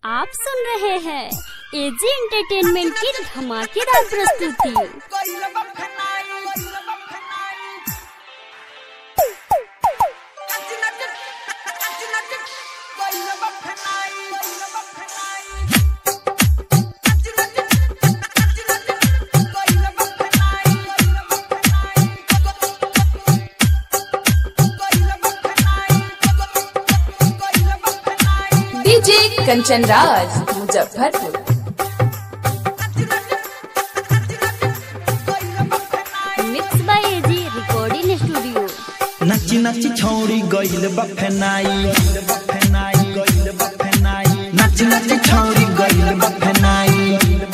आप सुन रहे हैं एजी एंटरटेनमेंट की धमाकेदार प्रस्तुति DJ Kanchan Raj Muzaffarpur mix by AG recording studio नची नची छौरी गइल बफेनाई नची नची छौरी गइल बफेनाई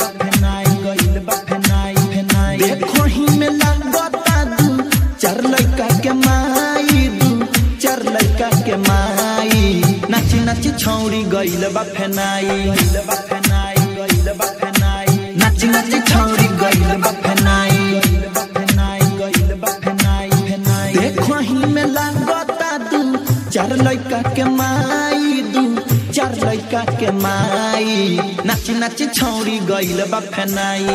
देखो ही में लगता दू चार लड़का के माई दू चार लड़का के माई नची नची छौरी गइल बफेनाई नची नची छौरी गइल बफेनाई देखो ही में लगता दू चार लड़का के माई दू चार लड़का के माई नाची नाची छौरी गइल बफेनाई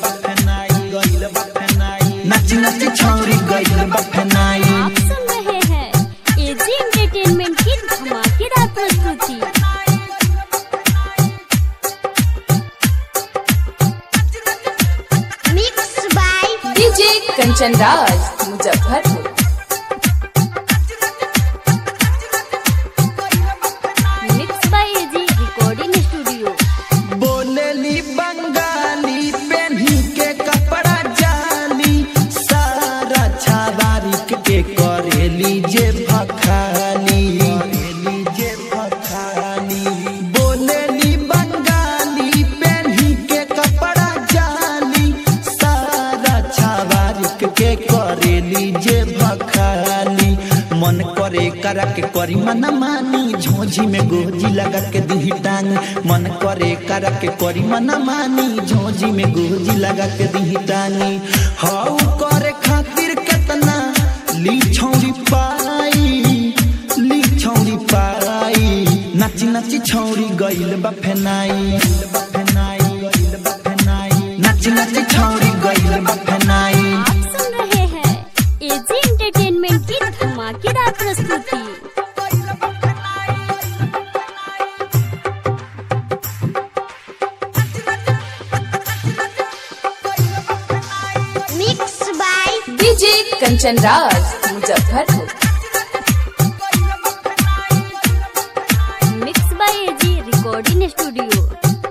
नाची नाची छौरी गइल बफेनाई आप सुन रहे हैं एजी एंटरटेनमेंट की धमाकेदार प्रस्तुति mix by DJ Kanchan Raj Muzaffarpur mix by AG recording studio बोलेली बंगाली पेन्ही के कपड़ा जाली सारा छावारी के करेली जे भखाली जे भखाली बोलेली बंगाली पेन्ही के कपड़ा जाली सारा छावारी के करेली जे भखाली मन करे करा के करी मन मानी झोझी में गोजी लगा के दी टांग मन करे करा के करी मन मानी झोझी में गोजी लगा के दी टांगी हाउ करे खातिर केतना ली छौरी पाई ली छौरी पाई नाची नाची छौरी गइल बफेनाई नाची नाची छौरी गइल बफेनाई आप सुन रहे हैं एजी एंटरटेनमेंट की धमाकेदार प्रस्तुति mix by DJ Kanchan Raj Muzaffarpur mix by AG recording studio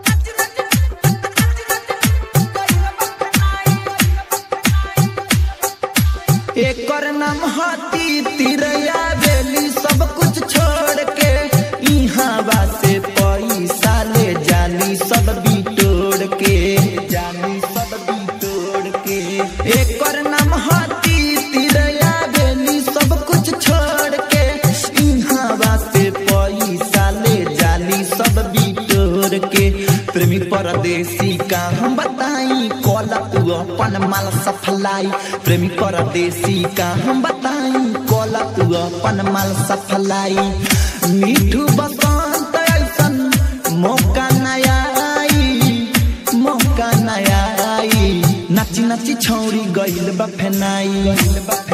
एकर नाम हाथी तिरैया बेली सब कुछ छोड़ के इहाँ बासे पैसा ले जाली सब बिटोड़ के जाली सब बिटोड़ के एकर नाम हाथी तिरैया बेली सब कुछ छोड़ के इहाँ बासे पैसा ले जाली सब बिटोड़ के प्रेमी परदेसी का हम बताई कॉल तू अपन माल सफलाई प्रेमी परदेसी का हम बताई कॉल तू अपन माल सफलाई मीठू बसंत ऐसन मौका नया आई मौका नया आई नाची नाची छौरी गइल बफेनाई